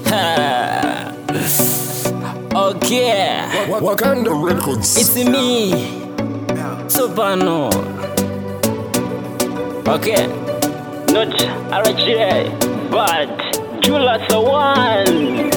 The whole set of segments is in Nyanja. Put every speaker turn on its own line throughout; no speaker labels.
okay,
Wa- Wakanda Records.
it's me, Soprano. Okay, not RHA, but Julas one.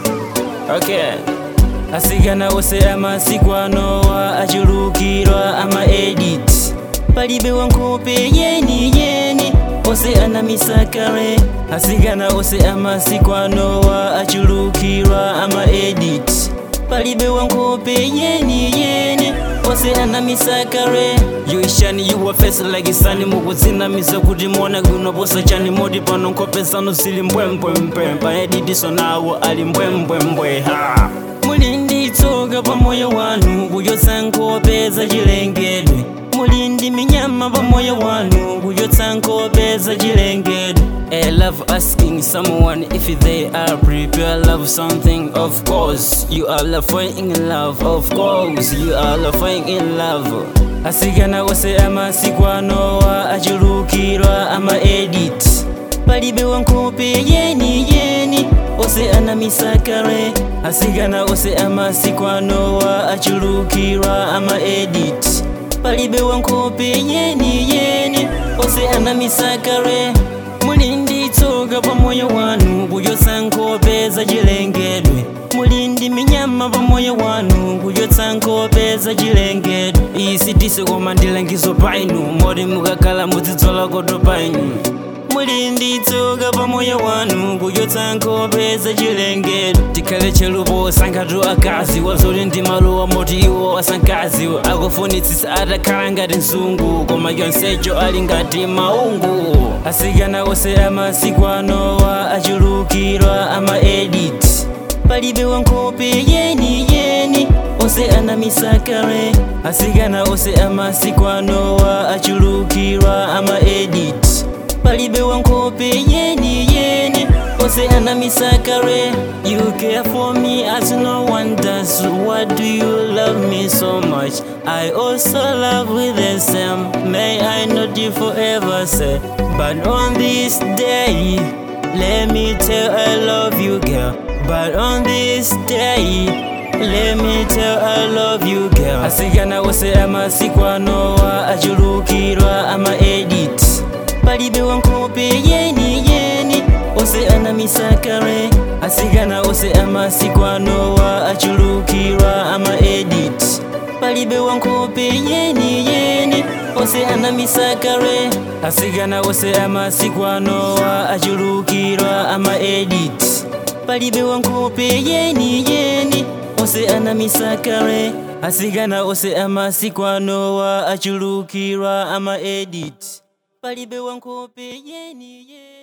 Okay. asigana ose amasikwanowa achulukirwa ama edit palibe wankope yeni yeni ose anamisakale asigana ose amasikwanowa achulukirwa ama edit palibe wankope yeni yeni ose anamisakale yoishani yuwa fesa like isani mukutsinamisa kuti mona kunoposa chani moti pano nkhope zanu zili mbwembwembwe paeditiso nawo ali mbwembwembwe ha muli ndi tsoka pa moyo wanu kuyotsa nkhope za chilengedwe muli ndi minyama pa moyo wanu kuyotsa nkhope za chilengedwe I love asking someone if they are prepared love something of course you are laughing in love of course you are laughing in love asikana ose amasikwanowa achulukirwa ama edit palibe wankope yeni yeni ose anamisakale asikana ose amasikwanowa achulukirwa ama edit palibe wankope yeni yeni ose anamisakale muli ndi tsoka pa moyo wanu kuyotsa nkhope za chilengedwe muli ndi minyama pa moyo wanu kuyotsa nkhope za chilengedwe isi tise koma ndilangizo painu moti mukakhala mudzidzola koto painu muli ndi tsoka pa moyo wanu kuyotsa nkhope za chilengedwe tikhale chelupo sankhatu akazi wazoti ndi maluwa moti iwo asankaziwo akufunitsitsa atakhala ngati mzungu koma yonsecho ali ngati maungu asikana ose amasikwanowa achulukirwa ama edit palibe wankope yeni yeni ose anamisakale asikana ose amasikwanowa achulukirwa ama edit palibe wankope yeni yeni ose anamisakale you care for me as no one does why do you love me so much i also love with the same may i not you forever say but on this day let me tell i love you girl but on this day let me tell i love you girl asikana ose amasikwanowa achulukirwa ama edit palibe wankope yeni yeni ose anamisakale asikana ose amasikwanowa achulukirwa ama edit palibe wankope yeni yeni ose anamisakale asikana ose amasikwanowa achulukirwa ama edit palibe wankope yeni yeni ose anamisakale asikana ose amasikwanowa achulukirwa ama edit palibe wankope yeni yeni